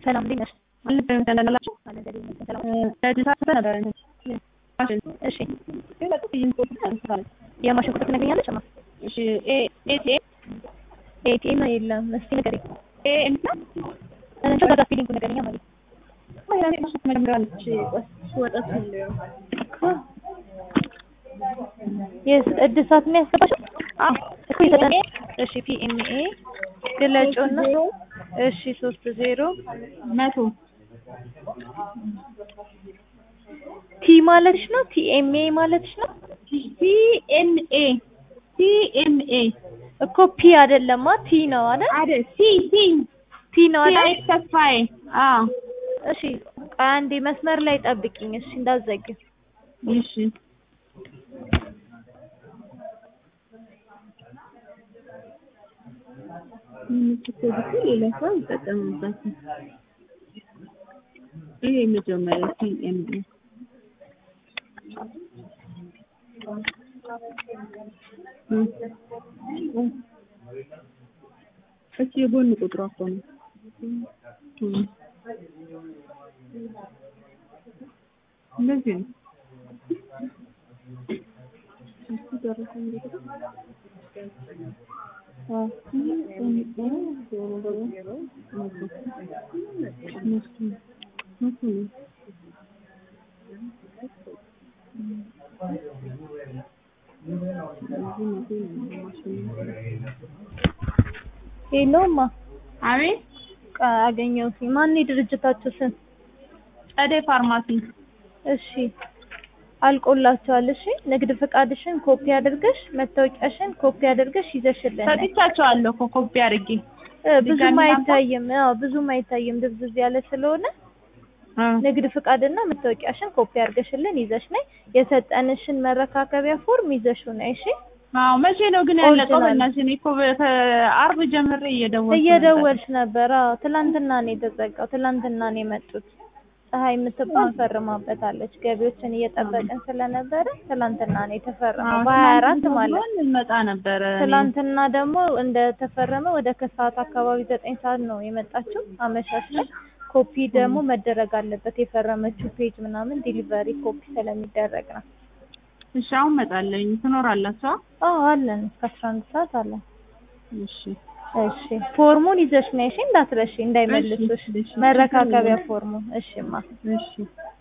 ሰላም እንዴት ነሽ? አልነበረም ተላላችሁ አለ ዘዴ ነው ሰላም። ለድሳት ነበር ማሽን እሺ ግን በጣም ይንቆጥ ነው የማሽን ቁጥር ትነግሪኛለሽ? እማ እሺ ኤ ኤ ኤቲኤም የለም። እስኪ ንገሪኝ። ኤ እንትና እንትን ከዛ ፊሊንግ ንገሪኛ ማለት ነው። ማይራኔ ማሽን መጀመሪያለች ወጣት የስ እድሳት ነው ያስገባሽው? አዎ እኮ ይሰጠን። እሺ ፒኤምኤ ግለጪውና እሺ ሶስት ዜሮ መቶ ቲ ማለትሽ ነው? ቲኤምኤ ማለትሽ ነው? ሲኤንኤ ሲኤንኤ እኮ ፒ አይደለማ ቲ ነው አይደል? አይደል ሲ ሲ ቲ ነው ሲ አይደል? አይ ተስፋዬ አዎ እሺ ቆይ አንዴ መስመር ላይ ጠብቂኝ። እሺ እንዳትዘጊው። እሺ ሌላ ሰው ይጠቀምበታል። ይሄ የመጀመሪያ ሲኤምኤ እቺ የጎን ቁጥሯ እኮ ነው። እንደዚህ ነው። እሱ ደረሰ እንግዲህ ሄሎማ አቤት አገኘሁት። ማን የድርጅታችሁ ስም? ጸደይ ፋርማሲ እሺ አልቆላችኋል። እሺ ንግድ ፈቃድሽን ኮፒ አድርገሽ መታወቂያሽን ኮፒ አድርገሽ ይዘሽልን ነይ። ሰጥቻቸዋለሁ እኮ ኮፒ አድርጌ እ ብዙም ድጋሚ አይታይም። አዎ ብዙም አይታይም ድብዝዝ ያለ ስለሆነ ንግድ ፍቃድና መታወቂያሽን ኮፒ አድርገሽልን ይዘሽ ነይ። የሰጠንሽን መረካከቢያ ፎርም ይዘሽው ነይ። እሺ አዎ መቼ ነው ግን ያለቀው? ኦሪጂናል። በእናትሽ እኔ እኮ ከአርብ ጀምሬ እየደወልኩ ነበር። እየደወልሽ ነበር። አዎ ትላንትና ነው የተዘጋው። ትላንትና ነው የመጡት። ፀሐይ የምትባል ፈርማበታለች። ገቢዎችን እየጠበቅን ስለነበረ ትላንትና ነው የተፈረመው አዎ፣ በሀያ አራት ትናንትና ማለት ቢሆን እንመጣ ነበረ። እኔ። ትላንትና ደግሞ እንደተፈረመ ወደ ከሰዓት አካባቢ ዘጠኝ ሰዓት ነው የመጣችው አመሻሽ ላይ። ኮፒ ደግሞ መደረግ አለበት የፈረመችው ፔጅ ምናምን ዲሊቨሪ ኮፒ ስለሚደረግ ነው። እሺ አሁን እመጣለሁኝ። ትኖራላችሁ? አዎ አለን እስከ አስራ አንድ ሰዓት አለን። እሺ እሺ ፎርሙን ይዘሽ ነይ እሺ፣ እንዳትረሺ እንዳይመልሱሽ። እሺ፣ እሺ። መረካከቢያ ፎርሙን እሺማ እሺ